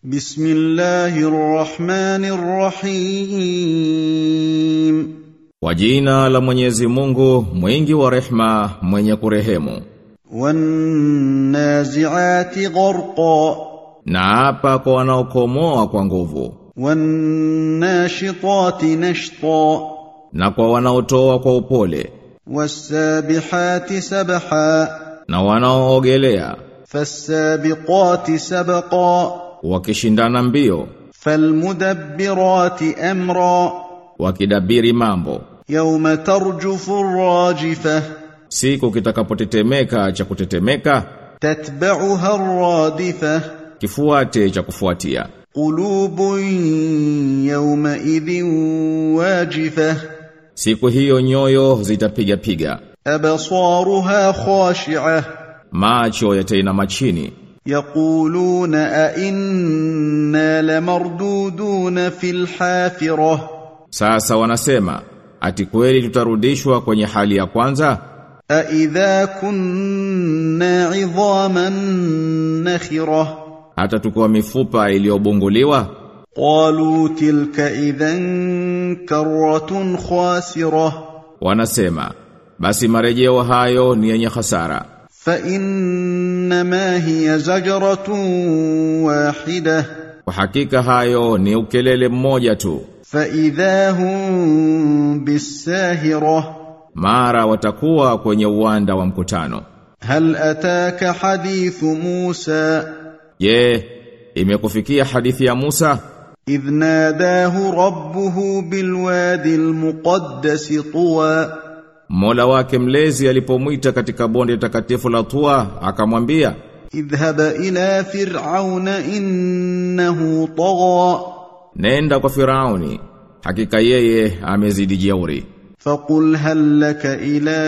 بسم الله الرحمن الرحيم Kwa jina la Mwenyezi Mungu, mwingi wa rehma, mwenye kurehemu. والنازعات غرقا Na hapa kwa wanaokomoa kwa nguvu, والناشطات نشطا na kwa wanaotoa kwa upole, والسابحات سبحا na wanaoogelea, فالسابقات سبقا wakishindana mbio, فالمدبرات امرا wakidabiri mambo. يوم ترجف الراجفه Siku kitakapotetemeka cha kutetemeka, تتبعها الرادفه kifuate cha kufuatia. قلوب يومئذ واجفه Siku hiyo nyoyo zitapiga piga, ابصارها خاشعه macho yatainama chini, يقولون أئنا لمردودون في الحافرة Sasa wanasema, ati kweli tutarudishwa kwenye hali ya kwanza? أئذا كنا عظاما نخرة Hata tukiwa mifupa iliyobunguliwa? قالوا تلك إذا كرة خاسرة Wanasema, basi marejeo hayo ni yenye hasara. فإنما هي زجرة واحدة Kwa hakika hayo ni ukelele mmoja tu. فإذا هم بالساهرة Mara watakuwa kwenye uwanda wa mkutano. هل أتاك حديث موسى Je, imekufikia hadithi ya Musa إذ ناداه ربه بالوادي المقدس طوى Mola wake mlezi alipomwita katika bonde takatifu la Tua akamwambia اذهب إلى فرعون إنه طغى nenda kwa Firauni hakika yeye amezidi jeuri فقل هل لك إلى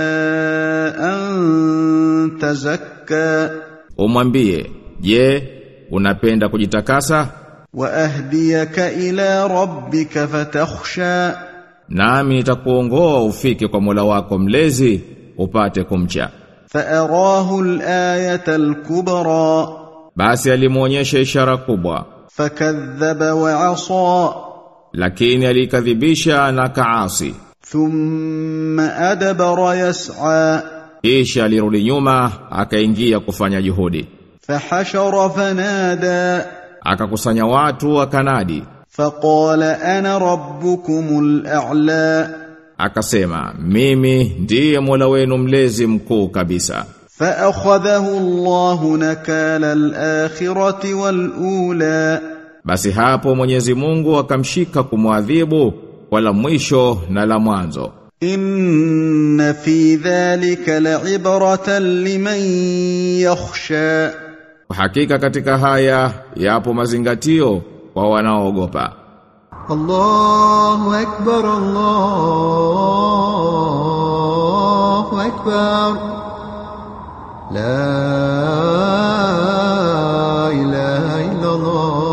أن تزكى umwambie je unapenda kujitakasa وأهديك إلى ربك فتخشى nami nitakuongoa ufike kwa Mola wako mlezi upate kumcha فأراه الآية الكبرى basi alimuonyesha ishara kubwa فكذب وعصى lakini alikadhibisha na kaasi ثم أدبر يسعى kisha alirudi nyuma akaingia kufanya juhudi فحشر فنادى akakusanya watu akanadi فقال انا ربكم الاعلى akasema mimi ndiye Mola wenu mlezi mkuu kabisa فاخذه الله نكال الاخره والاولى basi hapo Mwenyezi Mungu akamshika kumwadhibu wala mwisho na la mwanzo ان في ذلك لعبره لمن يخشى kwa hakika katika haya yapo mazingatio kwa wanaoogopa الله أكبر الله أكبر لا إله إلا الله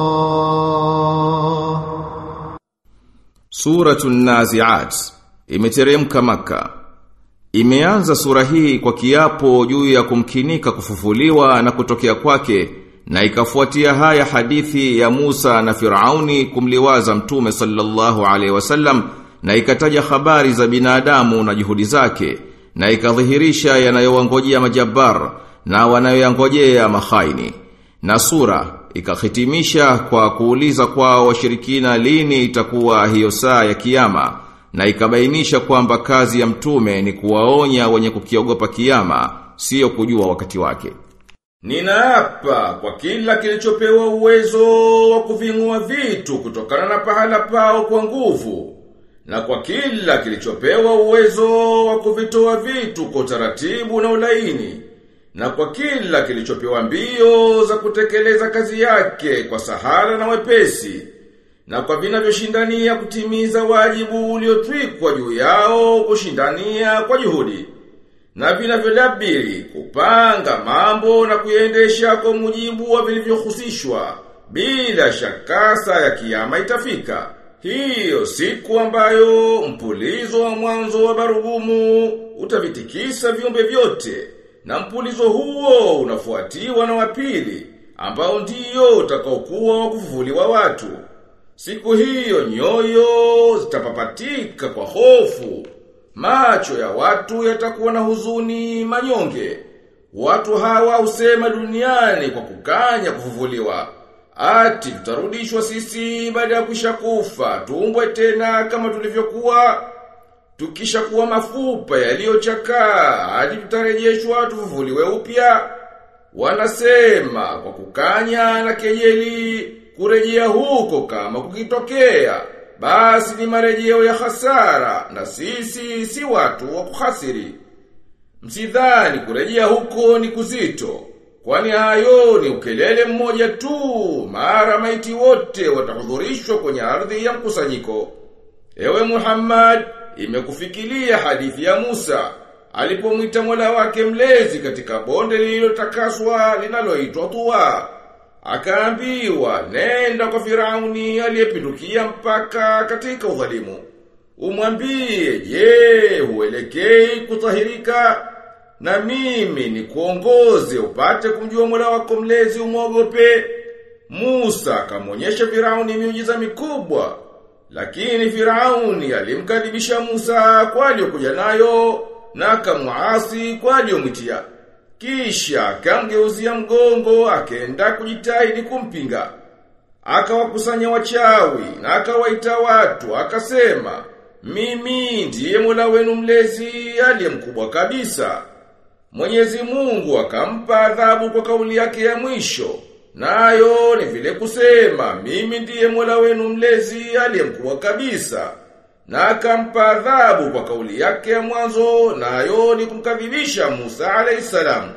Suratu Naziat imeteremka maka. Imeanza sura hii kwa kiapo juu ya kumkinika kufufuliwa na kutokea kwake na ikafuatia haya hadithi ya Musa na Firauni kumliwaza Mtume sallallahu alaihi wasallam na ikataja habari za binadamu na juhudi zake na ikadhihirisha yanayowangojea majabar na wanayoyangojea mahaini. Na sura ikahitimisha kwa kuuliza kwao washirikina lini itakuwa hiyo saa ya kiyama na ikabainisha kwamba kazi ya mtume ni kuwaonya wenye kukiogopa kiyama sio kujua wakati wake. Ninaapa kwa kila kilichopewa uwezo wa kuvingua vitu kutokana na pahala pao kwa nguvu na kwa kila kilichopewa uwezo wa kuvitoa vitu kwa utaratibu na ulaini na kwa kila kilichopewa mbio za kutekeleza kazi yake kwa sahara na wepesi na kwa vinavyoshindania kutimiza wajibu uliotwikwa juu yao kushindania kwa juhudi na vinavyolabiri kupanga mambo na kuyaendesha kwa mujibu wa vilivyohusishwa bila shaka saa ya kiyama itafika hiyo siku ambayo mpulizo wa mwanzo wa barugumu utavitikisa viumbe vyote na mpulizo huo unafuatiwa na wapili ambao ndiyo utakaokuwa wa kufufuliwa watu. Siku hiyo nyoyo zitapapatika kwa hofu. Macho ya watu yatakuwa na huzuni manyonge. Watu hawa husema duniani kwa kukanya kufufuliwa. Ati tutarudishwa sisi baada ya kuisha kufa, tuumbwe tena kama tulivyokuwa. Tukisha kuwa mafupa yaliyochakaa, hadi tutarejeshwa tufufuliwe upya. Wanasema kwa kukanya na kejeli kurejea huko kama kukitokea. Basi ni marejeo ya hasara na sisi si watu wa kuhasiri. Msidhani kurejea huko ni kuzito. Kwani hayo ni ukelele mmoja tu, mara maiti wote watahudhurishwa kwenye ardhi ya mkusanyiko. Ewe Muhammad, imekufikilia hadithi ya Musa, alipomwita Mola wake mlezi katika bonde lililotakaswa linaloitwa Tuwa. Akaambiwa, nenda kwa Firauni aliyepindukia mpaka katika udhalimu. Umwambie, je, huelekei kutahirika? Na mimi ni kuongoze upate kumjua Mola wako mlezi umwogope. Musa akamwonyesha Firauni miujiza mikubwa. Lakini Firauni alimkadhibisha Musa kwa aliyokuja nayo na akamuasi kwa aliyomwitia. Kisha akamgeuzia mgongo akaenda kujitahidi kumpinga. Akawakusanya wachawi na akawaita watu akasema, "Mimi ndiye Mola wenu mlezi aliye mkubwa kabisa." Mwenyezi Mungu akampa adhabu kwa kauli yake ya mwisho. Nayo ni vile kusema, mimi ndiye Mola wenu mlezi aliye mkubwa kabisa. Na akampa adhabu kwa kauli yake ya mwanzo, nayo ni kumkadhibisha Musa alayhisalam.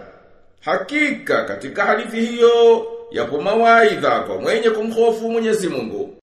Hakika katika hadithi hiyo yapo mawaidha kwa mwenye kumhofu Mwenyezi Mungu.